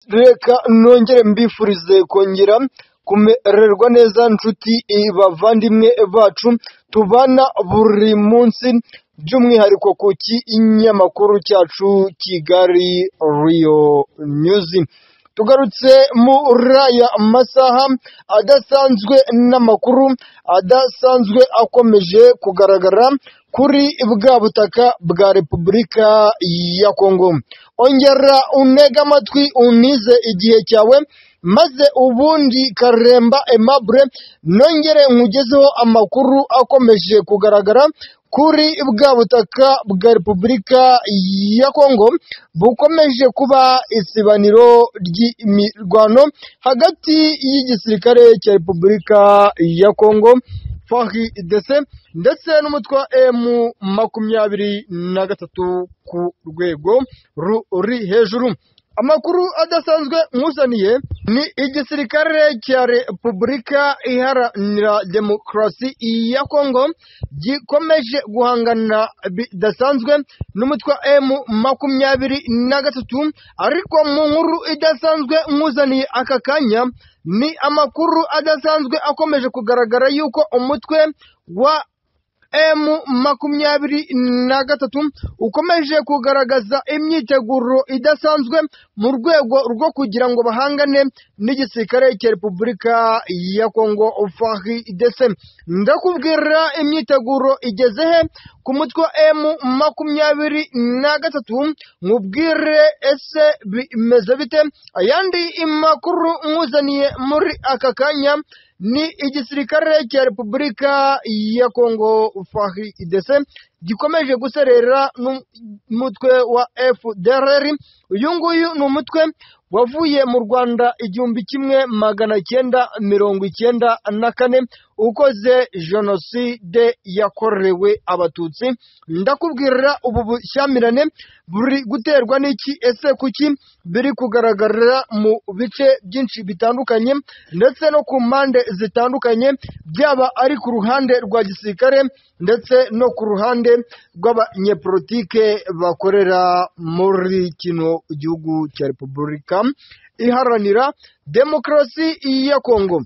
reka nongere mbifurize kongera kumererwa neza nshuti bavandimwe bacu tubana buri munsi by'umwihariko ku kinyamakuru cyacu Kigali Rio News tugarutse muri aya masaha adasanzwe n'amakuru adasanzwe akomeje kugaragara kuri bwa butaka bwa repubulika ya kongo ongera untege amatwi unize igihe cyawe maze ubundi karemba aimable nongere nkugezeho amakuru akomeje kugaragara kuri bwa butaka bwa repubulika ya kongo bukomeje kuba isibaniro ry'imirwano hagati y'igisirikare cya repubulika ya kongo frdc ndetse n'umutwe wa emu makumyabiri na gatatu ku rwego ruri hejuru amakuru adasanzwe nkuzaniye ni igisirikare cya repubulika iharanira demokarasi ya kongo gikomeje guhangana bidasanzwe n'umutwe wa emu makumyabiri na gatatu ariko mu nkuru idasanzwe nkuzaniye aka kanya ni amakuru adasanzwe akomeje kugaragara yuko umutwe wa emu makumyabiri na gatatu ukomeje kugaragaza imyiteguro idasanzwe mu rwego rwo kugira ngo bahangane n'igisirikare cya repubulika ya kongo frdc ndakubwira imyiteguro igeze he ku mutwe wa emu makumyabiri na gatatu nkubwire ese bimeze bite ayandi makuru nkuzaniye muri aka kanya ni igisirikare cya repubulika ya kongo frdc gikomeje guserera n'umutwe wa fdrr uyu nguyu ni umutwe wavuye mu rwanda igihumbi kimwe magana cyenda mirongo icyenda na kane ukoze jenoside yakorewe abatutsi ndakubwirira ubu bushyamirane buri guterwa n'iki ese kuki biri kugaragara mu bice byinshi bitandukanye ndetse no ku mpande zitandukanye byaba ari ku ruhande rwa gisirikare ndetse no ku ruhande rw'abanyepolitike bakorera muri kino gihugu cya repubulika iharanira demokarasi ya kongo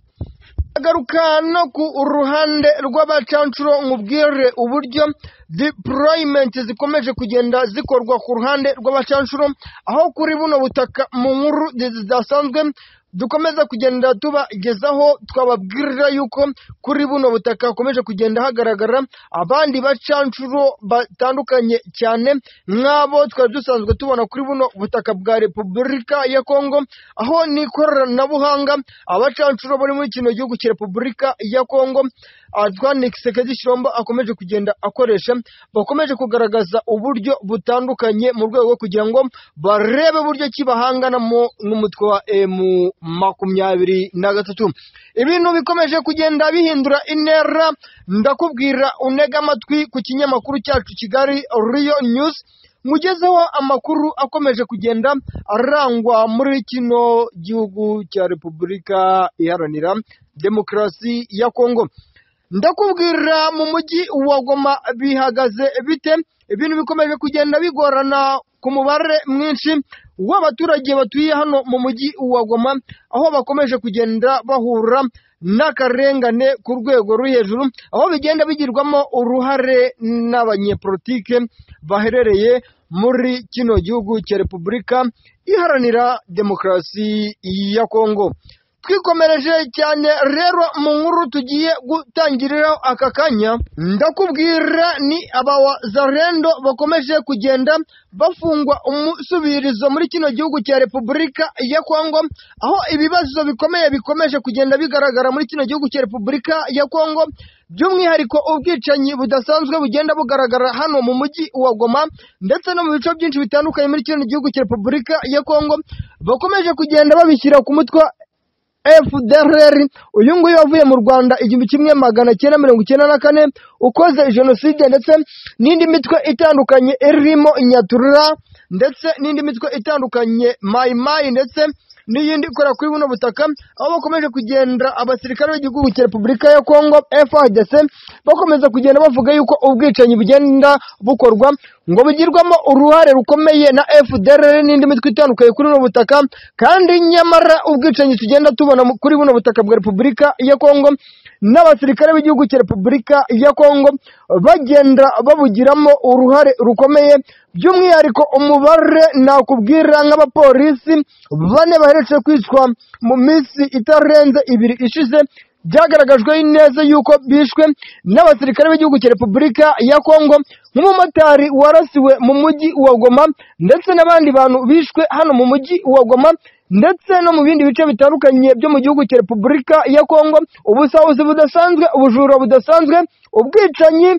agaruka no ku ruhande rw'abacancuro nkubwire uburyo deployment zikomeje kugenda zikorwa ku ruhande rw'abacancuro aho kuri buno butaka mu nkuru zidasanzwe dukomeza kugenda tubagezaho twababwirira yuko kuri buno butaka hakomeje kugenda hagaragara abandi bacancuro batandukanye cyane nk'abo twari dusanzwe tubona kuri buno butaka bwa repubulika ya kongo aho n'ikoranabuhanga abacancuro bari muri kino gihugu cya repubulika ya kongo Antoine Kisekedi Shirombo akomeje kugenda akoresha bakomeje kugaragaza uburyo butandukanye mu rwego rwo kugira ngo barebe uburyo ki bahanganamo n'umutwe wa emu makumyabiri na gatatu ibintu bikomeje kugenda bihindura intera ndakubwira unega amatwi ku kinyamakuru cyacu kigali riyo news mugezeho amakuru akomeje kugenda arangwa muri kino gihugu cya repubulika iharanira demokarasi ya kongo ndakubwira mu mujyi wa goma bihagaze bite ibintu bikomeje kugenda bigorana ku mubare mwinshi w'abaturage batuye hano mu mujyi wa Goma aho bakomeje kugenda bahura n'akarengane ku rwego ruri hejuru aho bigenda bigirwamo uruhare n'abanyepolitike baherereye muri kino gihugu cya Repubulika iharanira demokarasi ya Kongo twikomereje cyane rero mu nkuru tugiye gutangiriraho aka kanya ndakubwira ni abawazarendo bakomeje kugenda bafungwa umusubirizo muri kino gihugu cya repubulika ya kongo aho ibibazo bikomeye bikomeje kugenda bigaragara muri kino gihugu cya repubulika ya kongo by'umwihariko ubwicanyi budasanzwe bugenda bugaragara hano mu mujyi wa goma ndetse no mu bice byinshi bitandukanye muri kino gihugu cya repubulika ya kongo bakomeje kugenda babishyira ku mutwe FDRR uyu nguyu wavuye mu Rwanda igihumbi kimwe magana cyenda mirongo icyenda na kane ukoze jenoside ndetse n'indi mitwe itandukanye irimo Inyatura ndetse n'indi mitwe itandukanye Mai Mai ndetse n'iyindi ikorera kuri buno butaka aho bakomeje kugenda abasirikare b'igihugu cya repubulika ya kongo FARDC bakomeza kugenda bavuga yuko ubwicanyi bugenda bukorwa ngo bugirwamo uruhare rukomeye na FDLR n'indi mitwe itandukanye kuri buno butaka kandi nyamara ubwicanyi tugenda tubona mu- kuri buno butaka bwa repubulika ya kongo n'abasirikare b'igihugu cya repubulika ya kongo bagenda babugiramo uruhare rukomeye by'umwihariko umubare nakubwira nk'abapolisi bane baheretse kwicwa mu minsi itarenze ibiri ishize byagaragajwe neza yuko bishwe n'abasirikare b'igihugu cya repubulika ya kongo nk'umumotari warasiwe mu mujyi wa goma ndetse n'abandi bantu bishwe hano mu mujyi wa goma ndetse no mu bindi bice bitandukanye byo mu gihugu cya repubulika ya kongo ubusahuzi budasanzwe ubujura budasanzwe ubwicanyi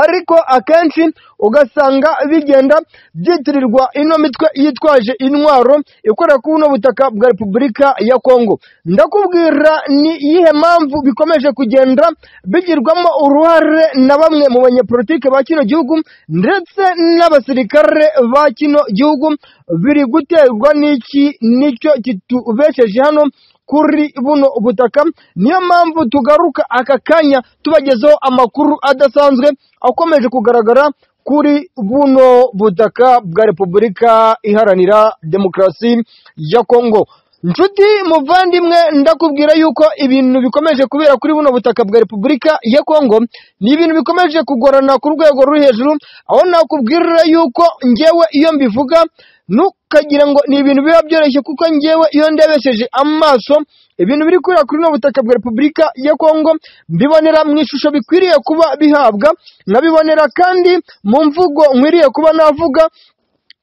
ariko akenshi ugasanga bigenda byitirirwa ino mitwe yitwaje intwaro ikorera kuri buno butaka bwa repubulika ya kongo ndakubwira ni iyihe mpamvu bikomeje kugenda bigirwamo uruhare na bamwe mu banyepolitike ba kino gihugu ndetse n'abasirikare ba kino gihugu biri guterwa n'iki nicyo kitubesheje hano kuri buno butaka niyo mpamvu tugaruka aka kanya tubagezaho amakuru adasanzwe akomeje kugaragara kuri buno butaka bwa repubulika iharanira demokarasi ya kongo nshuti muvandimwe ndakubwira yuko ibintu bikomeje kubera kuri buno butaka bwa repubulika ya kongo ni ibintu bikomeje kugorana ku rwego ruri hejuru aho nakubwira yuko ngewe iyo mbivuga ntukagira ngo ni ibintu biba byoroshye kuko ngewe iyo ndebesheje amaso ibintu biri kurira kuri buno butaka bwa repubulika ya kongo mbibonera mu ishusho bikwiriye kuba bihabwa nkabibonera kandi mu mvugo nkwiriye kuba navuga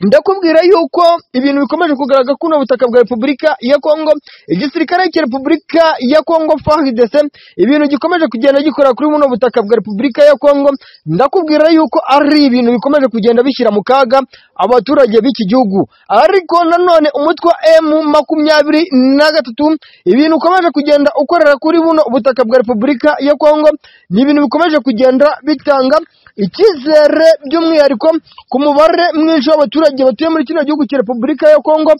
ndakubwira yuko ibintu bikomeje kugaragara kuri ubu butaka bwa repubulika ya kongo igisirikare cya repubulika ya kongo frdc ibintu gikomeje kugenda gikora kuri buno butaka bwa repubulika ya kongo ndakubwira yuko ari ibintu bikomeje kugenda bishyira mu kaga abaturage b'iki gihugu ariko nanone umutwe wa m makumyabiri na gatatu ibintu ukomeje kugenda ukorera kuri buno butaka bwa repubulika ya kongo ni ibintu bikomeje kugenda bitanga icyizere by'umwihariko ku mubare mwinshi w'abaturage batuye muri kino gihugu cya repubulika ya kongo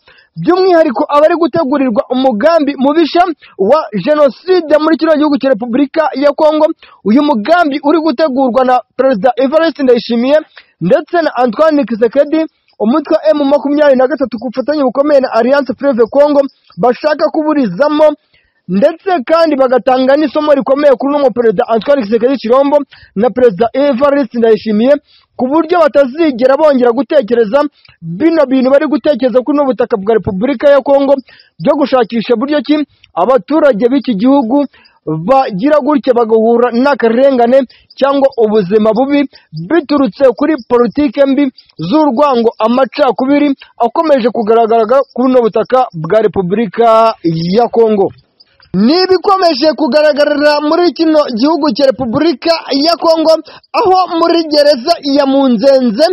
by'umwihariko abari gutegurirwa umugambi mubisha wa jenoside muri kino gihugu cya repubulika ya kongo uyu mugambi uri gutegurwa na perezida evariste ndayishimiye ndetse na antoine kisekedi umutwe wa emu makumyabiri na gatatu ku bufatanye bukomeye na alliance fleuve congo bashaka kuburizamo ndetse kandi bagatanga n'isomo rikomeye kuri uno perezida Antoine Kisekedi Chirombo na perezida Evariste Ndayishimiye ku buryo batazigera bongera gutekereza bino bintu bari gutekereza kuri uno butaka bwa Repubulika ya Kongo byo gushakisha buryo ki abaturage b'iki gihugu bagira gutya bagahura n'akarengane cyangwa ubuzima bubi biturutse kuri politike mbi z'urwango amacakubiri akomeje kugaragara kuri uno butaka bwa Repubulika ya Kongo ni ibikomeje kugaragarira muri kino gihugu cya repubulika ya kongo aho muri gereza ya munzenze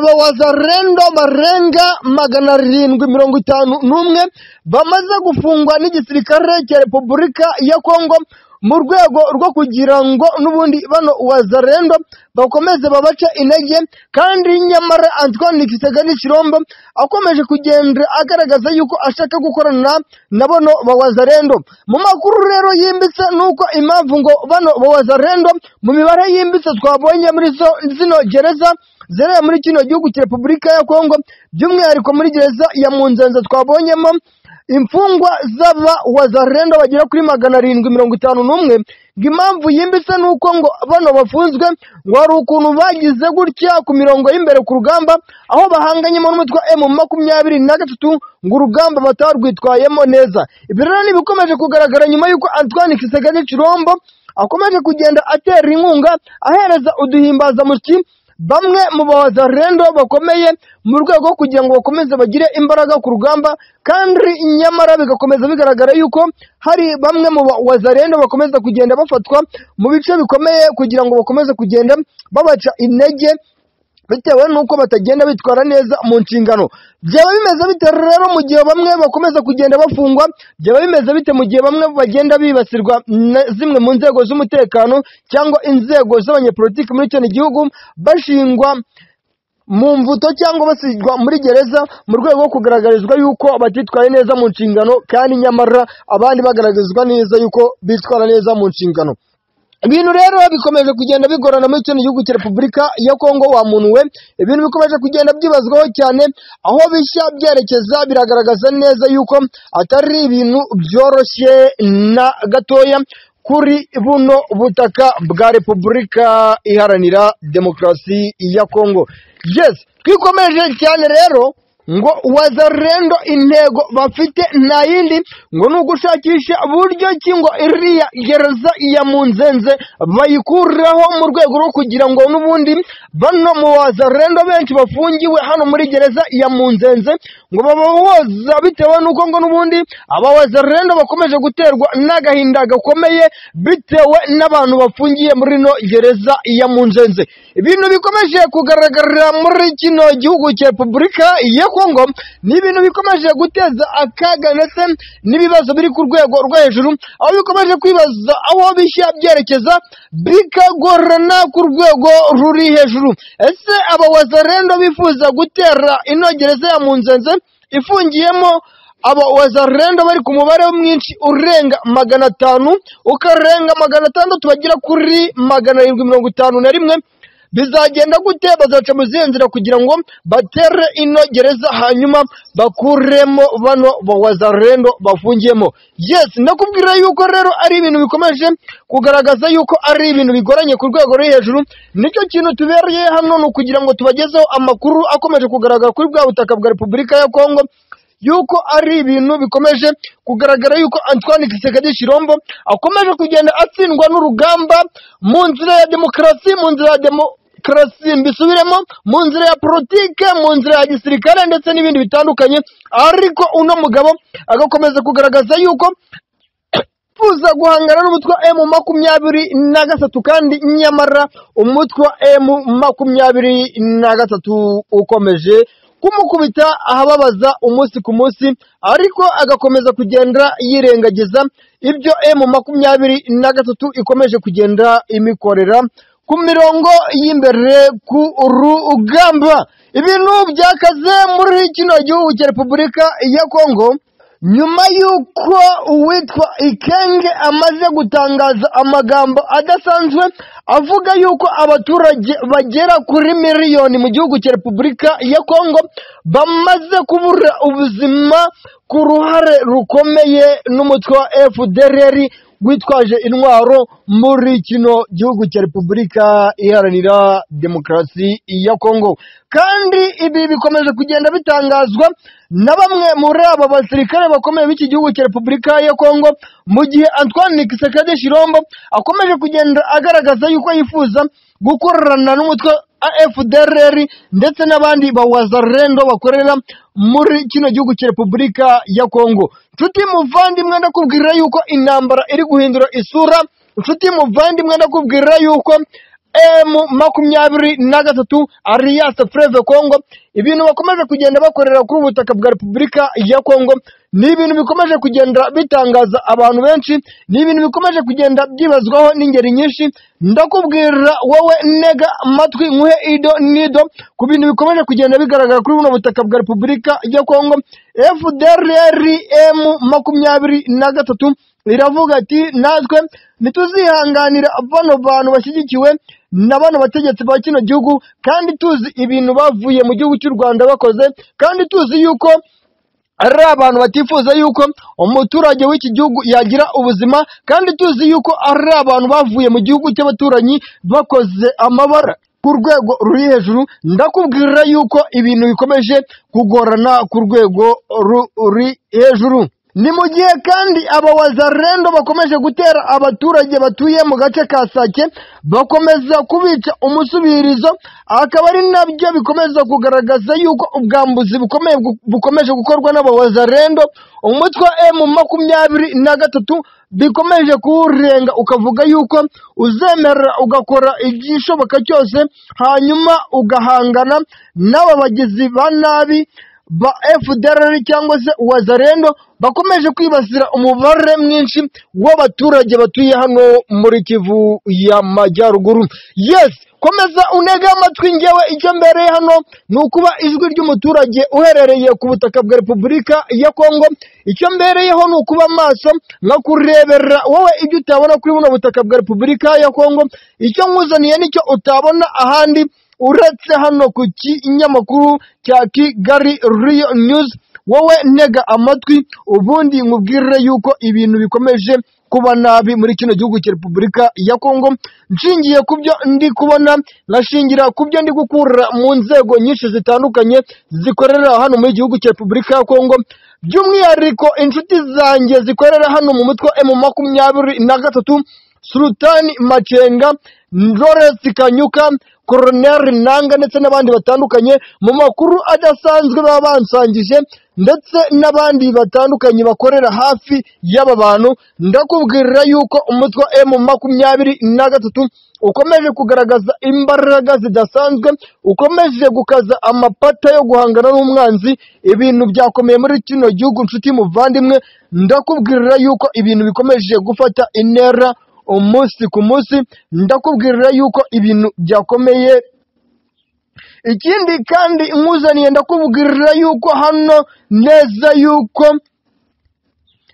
abawazarendo barenga magana arindwi mirongo itanu n'umwe bamaze gufungwa n'igisirikare cya repubulika ya kongo mu rwego rwo kugira ngo n'ubundi bano wazarendo bakomeze babace intege kandi nyamara Antoine Kisegani Chirombo akomeje kugenda agaragaza yuko ashaka gukorana na bano bawazarendo mu makuru rero yimbitse nuko impamvu ngo bano bawazarendo mu mibare yimbitse twabonye muri zo- zino gereza zereye muri kino gihugu cya Repubulika ya Kongo by'umwihariko muri gereza ya Munzenze twabonyemo imfungwa z'aba wazarendo bagera kuri magana arindwi mirongo itanu n'umwe ngo impamvu yimbitse ni uko ngo bano bafunzwe ngo hari ukuntu bagize gutya ku mirongo y'imbere ku rugamba aho bahanganyemo n'umutwe wa emu makumyabiri na gatatu ngo urugamba batarwitwayemo neza ibi rero ni ibikomeje kugaragara nyuma y'uko Antoine Kiseganye Chirombo akomeje kugenda atera inkunga ahereza uduhimbazamusyi bamwe mu bazarendo bakomeye mu rwego rwo kugira ngo bakomeze bagire imbaraga ku rugamba kandi nyamara bigakomeza bigaragara yuko hari bamwe mu bazarendo bakomeza kugenda bafatwa mu bice bikomeye kugira ngo bakomeze kugenda babaca intege bitewe n'uko batagenda bitwara neza mu nshingano byaba bimeze bite rero mu gihe bamwe bakomeza kugenda bafungwa byaba bimeze bite mu gihe bamwe bagenda bibasirwa na zimwe mu nzego z'umutekano cyangwa inzego z'abanyepolitiki muri kino gihugu bashingwa mu mvuto cyangwa basigwa muri gereza mu rwego rwo kugaragarizwa yuko batitwaye neza mu nshingano kandi nyamara abandi bagaragarizwa neza yuko bitwara neza mu nshingano ibintu rero bikomeje kugenda bigorana muri kino gihugu cya repubulika ya kongo wa muntu we ibintu bikomeje kugenda byibazwaho cyane aho bishya byerekeza biragaragaza neza yuko atari ibintu byoroshye na gatoya kuri buno butaka bwa repubulika iharanira demokarasi ya kongo yes twikomeje cyane rero ngo wazarendo intego bafite nta yindi ngo ni ugushakisha buryo ki ngo iriya gereza ya munzenze bayikuraho mu rwego rwo kugira ngo n'ubundi bano mu wazarendo benshi bafungiwe hano muri gereza ya munzenze ngo babahoza bitewe n'uko ngo n'ubundi aba wazarendo bakomeje guterwa n'agahinda gakomeye bitewe n'abantu bafungiye muri ino gereza ya munzenze ibintu bikomeje kugaragara muri kino gihugu cya repubulika ya kongo ni ibintu bikomeje guteza akaga ndetse n'ibibazo biri ku rwego rwo hejuru aho bikomeje kwibaza aho bishya byerekeza bikagorana ku rwego ruri hejuru ese aba wazarendo bifuza gutera ino gereza ya munzenze ifungiyemo aba wazarendo bari ku mubare mwinshi urenga magana atanu ukarenga magana atandatu bagera kuri magana arindwi mirongo itanu na rimwe bizagenda gute bazaca mu zihe nzira kugira ngo batere ino gereza hanyuma bakuremo bano bawazarendo bafungiyemo yes ndakubwira yuko rero ari ibintu bikomeje kugaragaza yuko ari ibintu bigoranye ku rwego ruri hejuru nicyo kintu tubereye hano ni ukugira ngo tubagezeho amakuru akomeje kugaragara kuri bwa butaka bwa repubulika ya kongo yuko ari ibintu bikomeje kugaragara yuko Antoine Kisekedi Shirombo akomeje kugenda atsindwa n'urugamba mu nzira ya demokarasi mu nzira ya demokarasi mbisubiremo mu nzira ya politike mu nzira ya gisirikare ndetse n'ibindi bitandukanye ariko uno mugabo agakomeza kugaragaza yuko bifuza guhangana n'umutwe wa emu makumyabiri na gatatu kandi nyamara umutwe wa emu makumyabiri na gatatu ukomeje kumukubita ahababaza umunsi ku munsi ariko agakomeza kugenda yirengagiza ibyo emu makumyabiri na gatatu ikomeje kugenda imikorera ku mirongo y'imbere ku rugamba ibintu byakaze muri kino gihugu cya repubulika ya kongo nyuma y'uko uwitwa ikenge amaze gutangaza amagambo adasanzwe avuga yuko abaturage bagera kuri miliyoni mu gihugu cya repubulika ya kongo bamaze kubura ubuzima ku ruhare rukomeye n'umutwe wa fdrr witwaje intwaro muri kino gihugu cya repubulika iharanira demokarasi ya kongo kandi ibi bikomeje kugenda bitangazwa na bamwe muri aba basirikare bakomeye b'iki gihugu cya repubulika ya kongo mu gihe antoine kisekade shirombo akomeje kugenda agaragaza yuko yifuza gukorana n'umutwe fdrr ndetse n'abandi bawazarendo bakorera muri kino gihugu cya repubulika ya kongo nshuti muvandimwe ndakubwira yuko intambara iri guhindura isura nshuti muvandimwe ndakubwira yuko emu makumyabiri na gatatu alliance fleve congo ibintu bakomeje kugenda bakorera kuri ubutaka bwa repubulika ya kongo ni ibintu bikomeje kugenda bitangaza abantu benshi ni ibintu bikomeje kugenda byibazwaho n'ingeri nyinshi ndakubwira wowe nega amatwi nkuhe ido nido ku bintu bikomeje kugenda bigaragara kuri buno butaka bwa repubulika ya kongo fdrm makumyabiri na gatatu iravuga ati natwe ntituzihanganira bano bantu bashyigikiwe na bano bategetsi ba kino gihugu kandi tuzi ibintu bavuye mu gihugu cy'u rwanda bakoze kandi tuzi yuko ari abantu batifuza yuko umuturage w'iki gihugu yagira ubuzima kandi tuzi yuko ari abantu bavuye mu gihugu cy'abaturanyi bakoze amabara ku rwego ruri hejuru ndakubwira yuko ibintu bikomeje kugorana ku rwego ruri hejuru ni mu gihe kandi aba wazarendo bakomeje gutera abaturage batuye mu gace ka sake bakomeza kubica umusubirizo akaba ari nabyo bikomeza kugaragaza yuko ubwambuzi bukomeye bukomeje gukorwa n'aba wazarendo umutwe wa emu makumyabiri na gatatu bikomeje kuwurenga ukavuga yuko uzemera ugakora igishoboka cyose hanyuma ugahangana n'aba bagizi ba nabi ba FDLR cyangwa se Wazalendo bakomeje kwibasira umubare mwinshi w'abaturage batuye hano muri Kivu y'Amajyaruguru yes komeza unege amatwi ngewe icyo mbereye hano ni ukuba ijwi ry'umuturage uherereye ku butaka bwa repubulika ya kongo icyo mbereyeho ni ukuba amaso nkakurebera wowe ibyo utabona kuri buno butaka bwa repubulika ya kongo icyo nkuzaniye nicyo utabona ahandi uretse hano ku kinyamakuru cya kigali riyo nyuzi wowe ntega amatwi ubundi nkubwire yuko ibintu bikomeje kuba nabi muri kino gihugu cya repubulika ya kongo nshingiye ku byo ndi kubona nkashingira ku byo ndi gukura mu nzego nyinshi zitandukanye zikorera hano muri igihugu cya repubulika ya kongo by'umwihariko inshuti zanjye zikorera hano mu mutwe emu makumyabiri na gatatu sulutani macenga Lawrence kanyuka Colonel Nanga ndetse n'abandi batandukanye mu makuru adasanzwe baba bansangije ndetse n'abandi batandukanye bakorera hafi y'aba bantu ndakubwirira yuko umutwe wa M makumyabiri na gatatu ukomeje kugaragaza imbaraga zidasanzwe ukomeje gukaza amapata yo guhangana n'umwanzi ibintu byakomeye muri kino gihugu nshuti muvandimwe ndakubwirira yuko ibintu bikomeje gufata intera umunsi ku munsi ndakubwirira yuko ibintu byakomeye ikindi kandi nkuzaniye ndakubwirira yuko hano neza yuko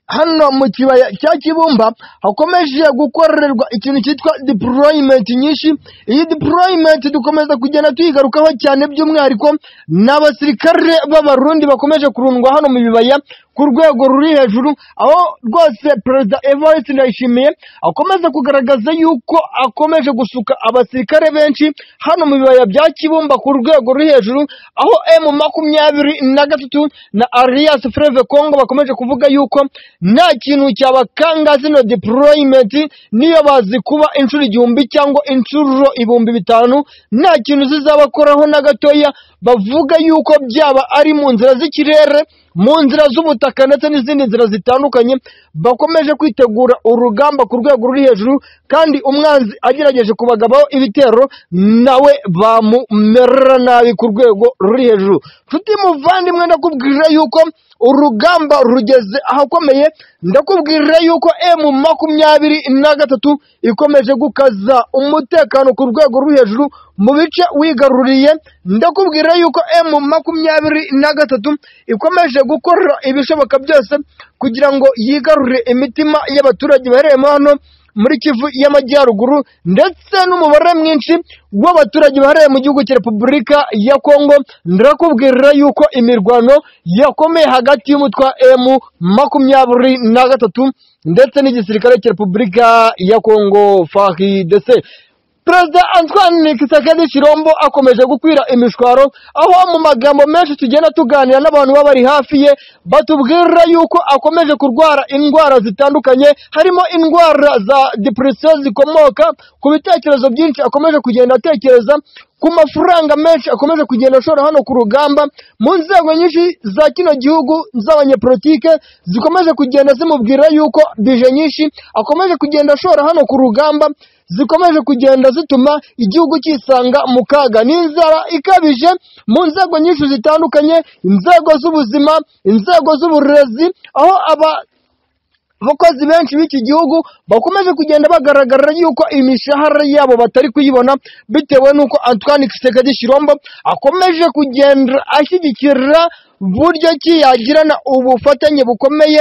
hano mu kibaya cya kibumba hakomeje gukorerwa ikintu cyitwa deployment nyinshi iyi deployment dukomeza kugenda tuyigarukaho cyane by'umwihariko ni abasirikare b'abarundi bakomeje kurundwa hano mu bibaya ku rwego ruri hejuru aho rwose perezida evariste ndayishimiye akomeza kugaragaza yuko akomeje gusuka abasirikare benshi hano mu bibaya bya kibumba ku rwego ruri hejuru aho emu makumyabiri na gatatu na alliance freve congo bakomeje kuvuga yuko nta kintu cyabakanga zino deployment niyo bazi kuba inshuro igihumbi cyangwa inshuro ibihumbi bitanu nta kintu zizabakoraho na gatoya bavuga yuko byaba ari mu nzira z'ikirere mu nzira z'ubutaka ndetse n'izindi nzira zitandukanye bakomeje kwitegura urugamba ku rwego ruri hejuru kandi umwanzi agerageje kubagabaho ibitero nawe bamumera nabi ku rwego ruri hejuru nshuti muvandimwe ndakubwirira yuko urugamba rugeze ahakomeye ndakubwirira yuko emu makumyabiri na gatatu ikomeje gukaza umutekano ku rwego ruri hejuru mu bice wigaruriye ndakubwira yuko emu makumyabiri na gatatu ikomeje gukora ibishoboka byose kugira ngo yigarure imitima y'abaturage baherereyemo hano muri kivu y'amajyaruguru ndetse n'umubare mwinshi w'abaturage bahereye mu gihugu cya repubulika ya kongo ndakubwirira yuko imirwano yakomeye hagati y'umutwe wa emu makumyabiri na gatatu ndetse n'igisirikare cya repubulika ya kongo fahidc perezida antoine kisakedi kirombo akomeje gukwira imishwaro aho mu magambo menshi tugenda tuganira n'abantu baba bari hafi ye batubwira yuko akomeje kurwara indwara zitandukanye harimo indwara za depresiyo zikomoka ku bitekerezo byinshi akomeje kugenda atekereza ku mafaranga menshi akomeje kugenda ashora hano ku rugamba mu nzego nyinshi za kino gihugu z'abanyepolitike zikomeje kugenda zimubwira yuko bije nyinshi akomeje kugenda ashora hano ku rugamba zikomeje kugenda zituma igihugu cyisanga mu kaga n'inzara ikabije mu nzego nyinshi zitandukanye inzego z'ubuzima inzego z'uburezi aho aba abakozi benshi b'iki gihugu bakomeje kugenda bagaragara yuko imishahara yabo batari kuyibona bitewe n'uko Antoine Kisekedi Shirombo akomeje kugenda ashyigikira buryo ki yagirana ubufatanye bukomeye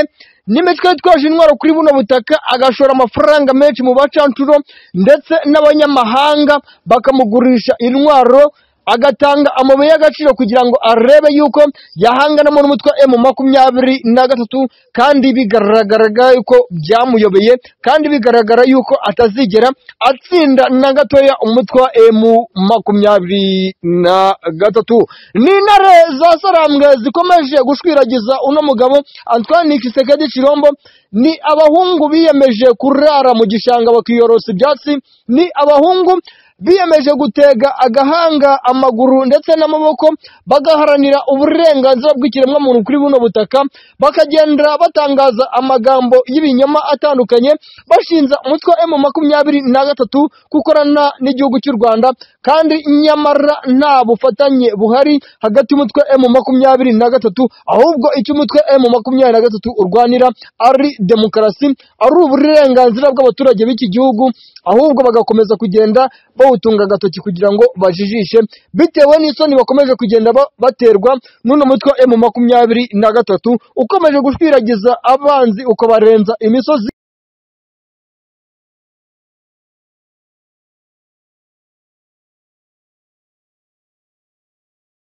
n'imitwe yitwaje intwaro kuri buno butaka agashora amafaranga menshi mu bacancuro ndetse n'abanyamahanga bakamugurisha intwaro agatanga amabuye y'agaciro kugira ngo arebe yuko yahanganamo n'umutwe wa emu makumyabiri na gatatu kandi bigaragaraga yuko byamuyobeye kandi bigaragara yuko atazigera atsinda na gatoya umutwe wa emu makumyabiri na gatatu ni intare za sarambwe zikomeje gushwiragiza uno mugabo Antoine Kisekedi Chirombo ni abahungu biyemeje kurara mu gishanga bakiyorosa ibyatsi ni abahungu biyemeje gutega agahanga amaguru ndetse n'amaboko bagaharanira uburenganzira bw'ikiremwamuntu kuri buno butaka bakagenda batangaza amagambo y'ibinyoma atandukanye bashinza umutwe wa emu makumyabiri na gatatu ko ukorana n'igihugu cy'u rwanda kandi nyamara nta bufatanye buhari hagati y'umutwe emu makumyabiri na gatatu ahubwo icyo umutwe emu makumyabiri na gatatu urwanira ari demokarasi ari uburenganzira bw'abaturage b'iki gihugu ahubwo bagakomeza kugenda bawutunga agatoki kugira ngo bajijishe bitewe n'isoni bakomeje kugenda ba- baterwa n'uno mutwe wa emu makumyabiri na gatatu ukomeje gushwiragiza abanzi ukabarenza imisozi